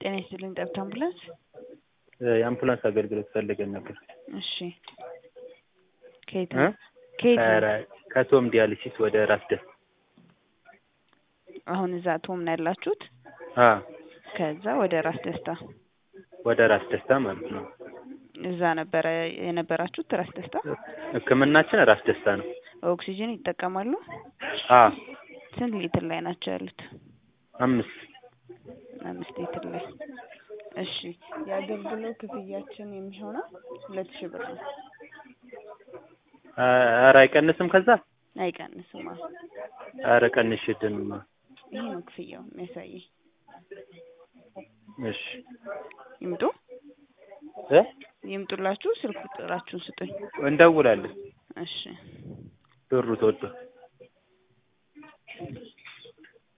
ጤና ይስጥልኝ ጠብታ አምቡላንስ። የአምቡላንስ አገልግሎት ፈልገን ነበር። እሺ ከየት እ? ነው? ከየት ነው? ከራ- ከቶም ዲያሊሲስ ወደ ራስ ደስ አሁን እዛ ቶም ነው ያላችሁት? አ ከዛ ወደ ራስ ደስታ ወደ ራስ ደስታ ማለት ነው። እዛ ነበረ የነበራችሁት ራስ ደስታ? ሕክምናችን ራስ ደስታ ነው። ኦክሲጅን ይጠቀማሉ? አ ስንት ሊትር ላይ ናቸው ያሉት? አምስት አምስት ሊትር ላይ። እሺ የአገልግሎት ክፍያችን የሚሆነው ሁለት ሺህ ብር ነው። አ- ኧረ አይቀንስም ከዛ አይቀንስም። አዎ ኧረ ቀንሽልንማ። ይሄ ነው ክፍያው የሚያሳየኝ። እሺ ይምጡ እ ይምጡላችሁ። ስልክ ቁጥራችሁን ስጡኝ። እንደውላለን። እሺ ብሩ ተወዷል።